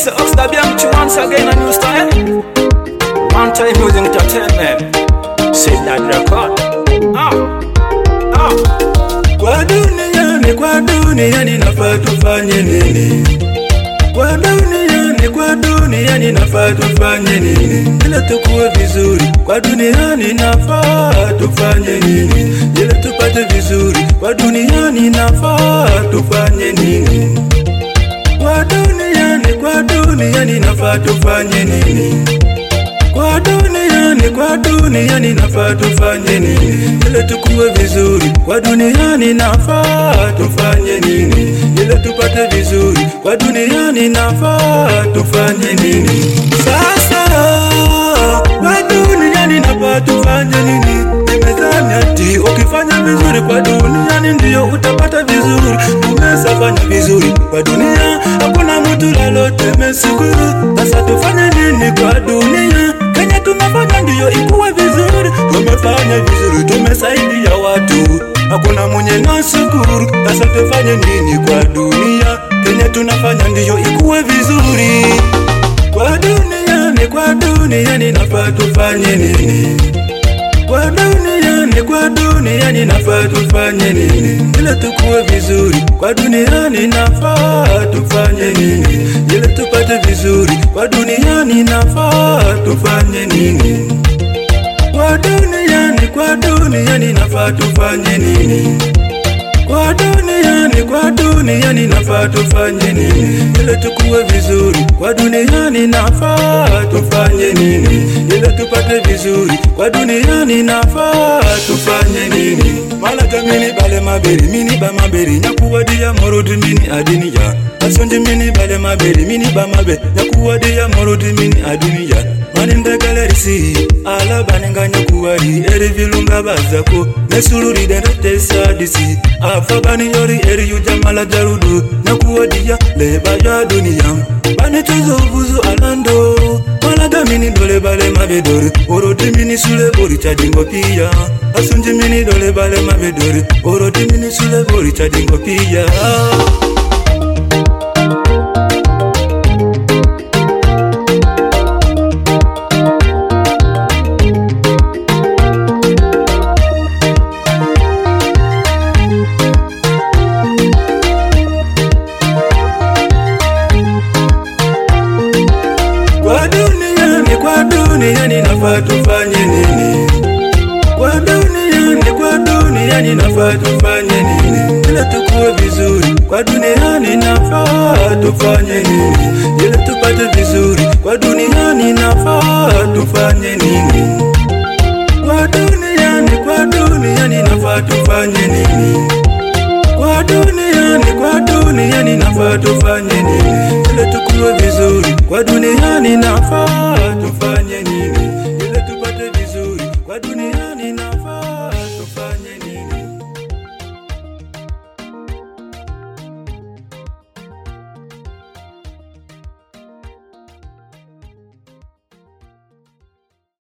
Mr. Oxlade Bianchi once again a new style. One time using entertainment. Say that record. Ah, ah. Kwa duniani, kwa duniani nafaa tufanye nini? Kwa duniani, kwa duniani nafaa tufanye nini? Ili tukuwe vizuri, kwa duniani nafaa tufanye nini? Ili tupate vizuri, kwa duniani nafaa tufanye nini? Kwa duniani, kwa duniani nafaa tufanye nini? Kwa duniani, kwa duniani nafaa tufanye nini? Ili tukuwe vizuri, kwa duniani nafaa tufanye nini? Ili tupate vizuri, kwa duniani nafaa tufanye nini? Sasa kwa duniani nafaa tufanye nini? Nimezani ati ukifanya vizuri kwa duniani ndio utapata vizuri. Tumesafanya vizuri kwa dunia, hakuna mtu lolote meshukuru. Sasa tufanye nini kwa dunia? Kenya tumefanya ndiyo ikuwe vizuri, tumefanya vizuri, tumesaidia watu, hakuna mwenye nashukuru. Sasa tufanye nini kwa dunia? Kenya tunafanya ndiyo ikuwe vizuri, kwa duniani, kwa duniani nafaa tufanye nini? Kwa duniani, kwa duniani nafaa tufanye nini? Ili tukuwe vizuri, kwa duniani nafaa tufanye nini? Ili tupate vizuri, kwa duniani nafaa tufanye nini? Kwa duniani, kwa duniani nafaa tufanye nini? Kwa duniani, kwa duniani nafaa tufanye nini? Ili tukuwe vizuri, kwa duniani nafaa tufanye nini? Ili tupate vizuri, kwa duniani nafaa tufanye nini? Malaga mini bale maberi, mini ba maberi, nyakuwadia morodi mini adiniya. Asonji mini bale maberi, mini ba mabe, nyakuwadia morodi mini adiniya. manindegalerisi alabaninga nyakuwari eri vilunga bazako nesuluride ndetesadisi afabani yori eri yujamala jarudu nakuwadiya leba ya duniya banetozovuzu alando malaga mini dole bale mabedori orodi mini sule bori cadingo piya asunji mini dole bale mabedori orodi mini sule bori cadingo piya Kwa duniani, kwa duniani nafaa tufanye nini? Kwa duniani, kwa duniani nafaa tufanye nini? Ili tukuwe vizuri, kwa duniani nafaa tufanye nini? Ili tupate vizuri, kwa duniani nafaa tufanye nini? Kwa duniani, kwa duniani nafaa tufanye nini? Kwa duniani, kwa duniani nafaa tufanye nini? Ili tukuwe vizuri, kwa duniani nafaa tufanye nini?